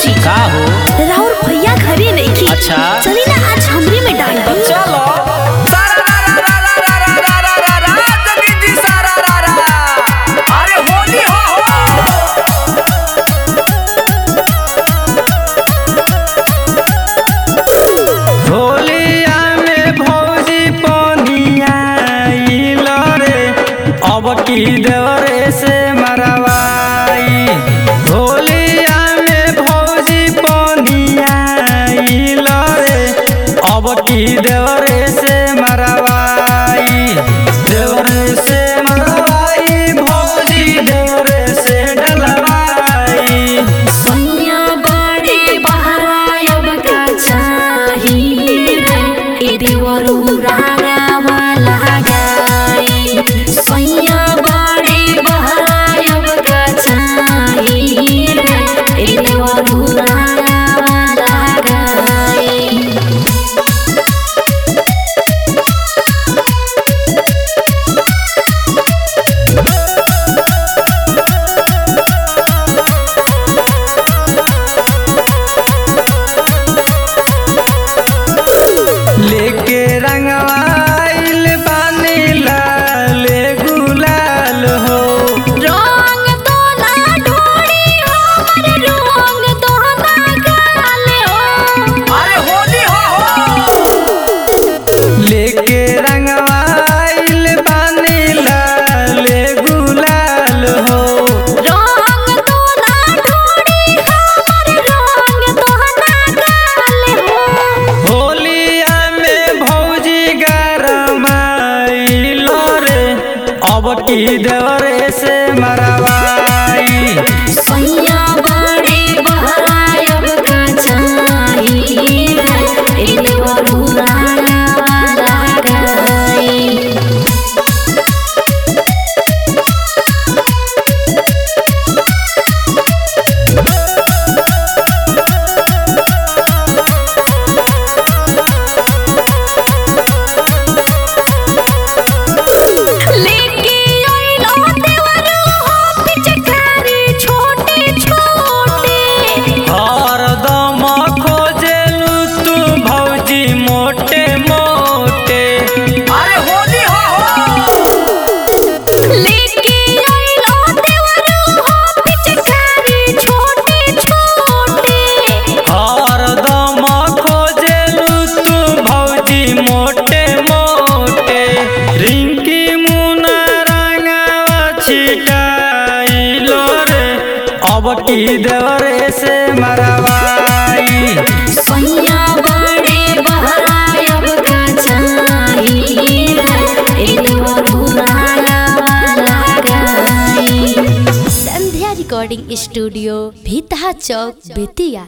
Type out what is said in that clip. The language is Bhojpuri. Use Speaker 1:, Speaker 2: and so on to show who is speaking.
Speaker 1: जी
Speaker 2: का हो
Speaker 1: राहुल भैया घरे नहीं की
Speaker 2: अच्छा।
Speaker 1: चली ना आज हमरी में डाल दी
Speaker 2: चलो
Speaker 3: अरे होली हो
Speaker 2: होलिया में भौजी पनिया रे अब की देवरे से मरवाई होलिया में भौजी पनिया रे अब की देवरे से मरवाई देवरे से मरवाई भौजी देवरे से डलवाई
Speaker 1: सैया बड़े बहरायब का चाही रे ए देवरू रागा वाला गाई सैया बड़े बहरायब का चाही रे ए देवरू रागा वाला गाई
Speaker 2: लेके रंगवाइल बानी लाल गुलाल हो
Speaker 1: रंग तो ना ढोड़ी हमर रंग तो ना गाले हो
Speaker 3: अरे होली हो
Speaker 2: लेके रंगवाइल बानी लाल गुलाल हो
Speaker 1: रंग तो ना ढोड़ी हमर रंग तो ना गाले हो
Speaker 2: होलिया में भौजी गरमाइल रे अब की देवरे से मरवाई
Speaker 1: सैया बड़े बहरायब का चाही रे एले वरुराया वाला गाई लेके आइलो देवरू हो पिचकारी छोटे छोटे
Speaker 2: हरदम खोजेलू तू भौजी मोटे मोटे
Speaker 3: अरे होली हो
Speaker 1: लेके आइलो देवरू हो पिचकारी छोटे छोटे
Speaker 2: हरदम खोजेलू तू भौजी मोटे मोटे रिंकी मुना रंगावा छिटाइलो रे अब की देवरे से मरवाई
Speaker 1: सैया बड़े बहरायब का चाही रे एले वरुराया वाला गाई
Speaker 4: संध्या रिकॉर्डिंग स्टूडियो भीतहा चौक बेतिया